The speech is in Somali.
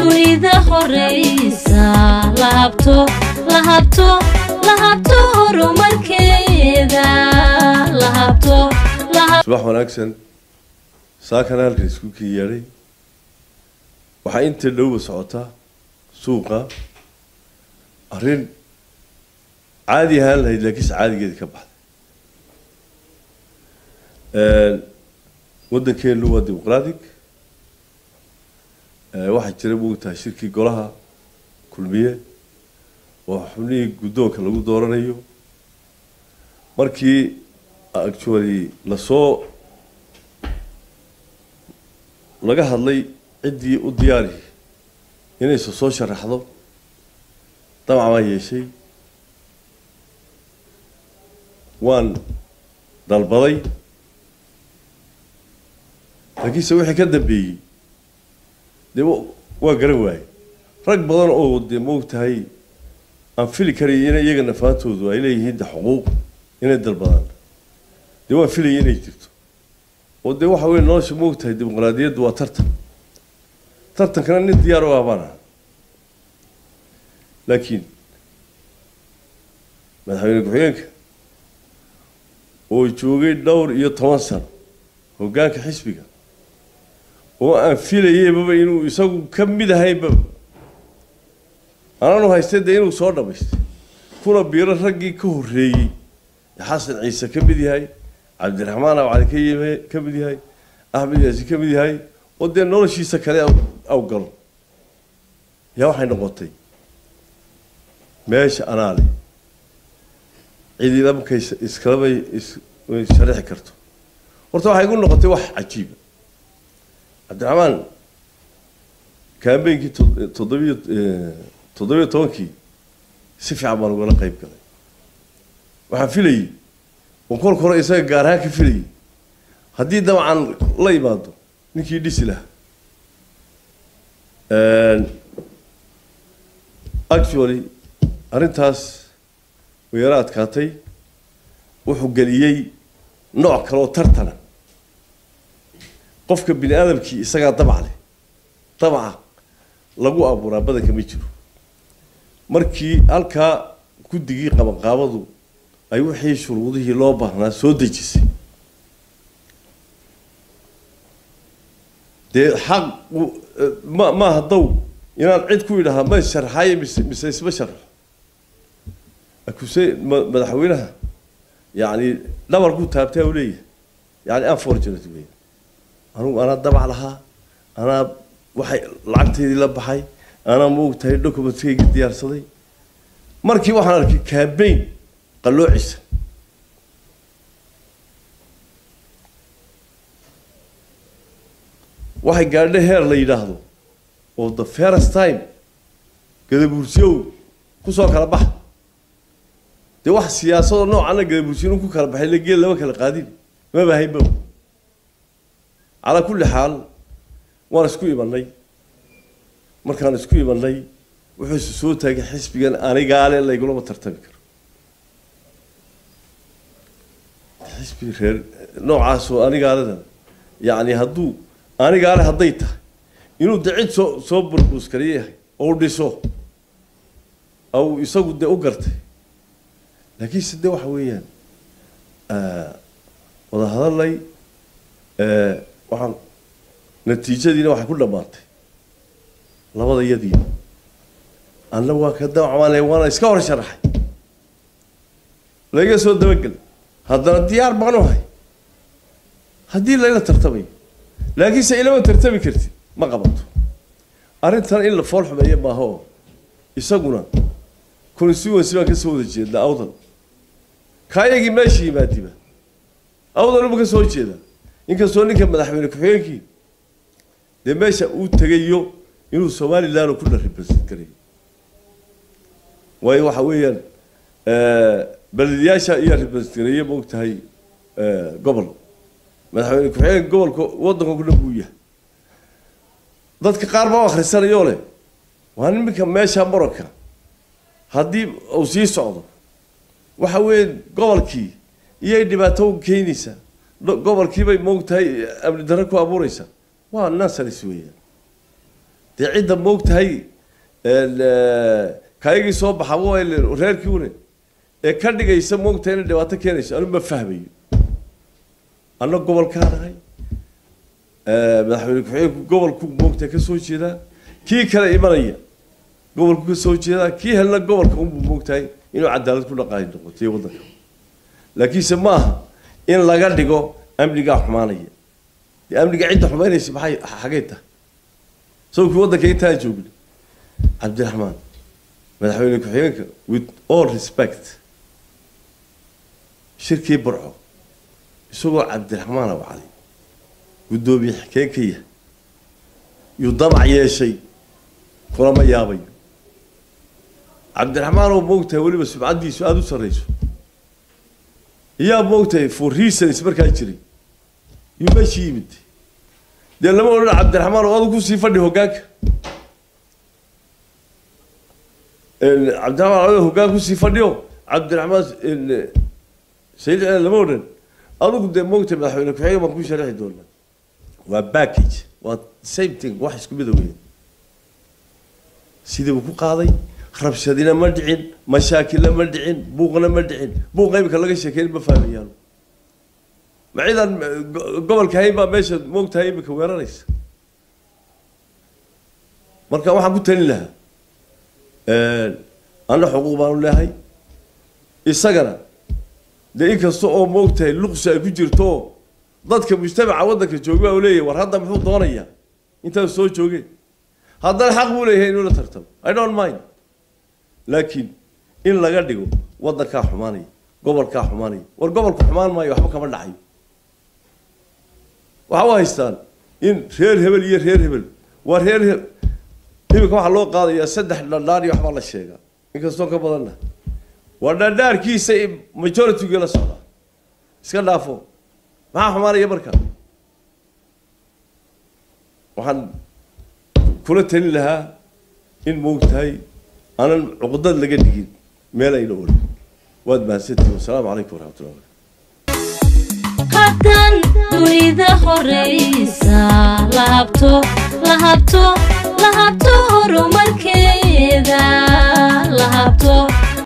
dunida horeysa la habto la habto la habto horumarkeeda la habto la habto subax wanaagsan saakana halkan isku kii yeedhay waxaa inta dhowba socotaa suuqa arrin caadi ahaan lahayd laakiinse caadigeedii ka baxday waddankeenu waa dimuqratic waxaa jira moogtahay shirkii golaha kulmiye oo xubnihii guddoonka lagu dooranayo markii actually lasoo laga hadlay ciddii u diyaari inaysa soo sharaxdo damac baan yeeshay waan dalbaday laakiinse wixii ka dambeeyey dee waa garan waaye rag badan oo dee moogtahay aan fili karaya in iyaga nafaantoodu ay leeyihiin de xuquuq inay dalbadaan dee waan filaya inay jirto oo dee waxa weye nolosha moogtahay dimuqraadiyaddu waa tartan tartankana nin diyaar u ah baan aha laakiin madaxweyne ku-xigeenka oo joogay dhowr iyo toban sano hoggaanka xisbiga oo aan filayeybaba inuu isagu ka mid ahaynbaba anaanu haystay dee inuu soo dhamaystay kuna biiro raggii ka horreeyey xasan ciise ka mid yahay cabdiraxmaan abcali ka yime ka mid yahay axmed yaasi ka mid yahay oo dee noloshiisa kale aw galo yaa waxay noqotay meesha anaale cidina markay iskalabay sharixi karto horta waxay igu noqotay wax cajiiba cabdiraxmaan kaambeynkii toddobiyo toddobiyo tobankii si fiican baan ugala qayb galay waxaan filayey oo kolka hore isaga gaar ahaan ka filayay haddii dabcan la imaado ninkii dhisi lahaa actually arrintaas way yaro adkaatay wuxuu geliyey nooc kale oo tartana qofka bini aadamkii isagaa dabac leh dabaca lagu abuuraa badanka ma jiro markii halkaa guddigii qabanqaabadu ay wixii shuruudihii loo baahnaa soo dejisay dee xaq ma maaha dow inaan cid ku idhahaa ma sharxaye mise mise isma sharxo akuse madaxweynaha yacni dhabarkuu taabtaa u leeyahay yani unfortunate wey anugu anaa dabac lahaa anaa waxay lacagteydii la baxay anaa maogtahay documentkayga diyaarsaday markii waxaan arkay cambaign qalloocisa waxay gaadha heer la yidhaahdo oo the first time gadabuursiyow kusoo kala baxa dee wax siyaasadoo noocana gadabuursiyo ku kala baxay la geel lama kala qaadin maba haynba calaa kulli xaal waan isku imanay markaan isku imanay wuxuuse soo taagay xisbigan anigaale laygulama tartami karo xisbi reer noocaasoo anigaaleda yacni hadduu anigaale hadday tahay inuu de cid soo soo burbuuskariyo yahay oo dhiso au isagu dee u gartay laakiinse de waxa weeyaan wada hadalay waxaan natiijadiina waxay ku dhammaatay labada iyadiiba anna waa ka damacmaale waana iska hor sharaxay laga soo dabagel haddana diyaar baan u hay haddii layla tartamayo laakiinse ilama tartami kartid ma qabato arrintan in la fool xumeeyo maaha oo isaguna constituency baan kasoo wada jeednaa awdal kaayagii meesha yimaadiba awdal uma kasoo jeeda inkastoo ninka madaxweyne ku-xigeenkii dee meesha uu tegayo inuu somaliland ku represent garayo waayo waxa weeyaan belediyaasha iyo represent gareeye ma og tahay gobol madaxweyne ku-xigeenka gobolka waddanka ku dhan buu yahay dadka qaar baa u akhrisanayoo leh waa niminka meesha moranka haddii uu sii socdo waxa weeye gobolkii iyay dhibaato u keenaysaa gobolkiibay moogtahay amni darro ku abuureysaa waa nasaris weeyaan dee cidda moogtahay kaygii soo baxa waa reerkii une ee ka dhigaysa moogtahay inay dhibaato keenayso anu ma fahmayo anna gobolkaan ahay madaxweyne ku-xigeenku gobolku moogtahay ka soo jeedaa kii kale imanaya gobolku ka soo jeedaa kii helna gobolka unbuu moogtahay inuu cadaalad ku dhaqaay noqotay waddanka laakiinse ma aha in laga dhigo amnigaa xumaanaya dee amniga cidda xumaynaysa maxay xagay tahay sawkii waddanka intaan joogna cabdiraxmaan madaxweyne ku-xigeenka with all respect shirkii burco isagoo cabdiraxmaan awcali guddoomiye xikeen ka yahay yuu damac yeeshay kulama yaabayo cabdiraxmaan oo moogtahay weliba sumcaddiisu aada u sarrayso iyaa moogtahay for reasons markaa jiray yuu meeshii yimid dee lama odhan cabdiraxmaan oo adu kusii fadhi hoggaanka cabdiraxmaan adu hoggaan kusii fadhiyo cabdiraxmaan sayid lama odhan adigu dee moogtahay madaxweyne ku-xigeen baan ku sharaxi doonaa waa package waa same thing wax isku mida weyn sidii buu ku qaaday rabshadina ma dhicin mashaakilna ma dhicin buuqna ma dhicin buuqa imika laga sheekeyn ma fahmayaan ma ciidan gobolka hayn baa meesha moogtahay imika weeraraysa marka waxaan ku talin lahaa anna xuquuq baanu leehay isagana dee inkasta oo moogtahay luqsi ay ku jirto dadka mujtamaca waddanka jooga baa leeyahay war hadda muxuu doonayaa intaan soo joogeen haddana xaq buu leeyahay inuu la tartamo i don't mind laakiin in laga dhigo waddankaa xumaanaya gobolkaa xumaanaya war gobolku xumaan maayo waxba kama dhacayo waxa u haystaan in reer hebel iyo reer hebel waa reer he iminka waxaa loo qaadayaa saddex dhadhaar iyo waxbaa la sheegaa inkastoo ka badanna waa dhadhaarkiisa majorityga la socdaa iska dhaafo maxaa xumaanaya marka waxaan kula talin lahaa in moogtahay aanan cuqdad laga dhigin meel ayna olin waad mahadsantihin wasalaamu calaykum waraxmatullah haddaan dunida horeysa la habto la habto la habto horumarkeeda la habto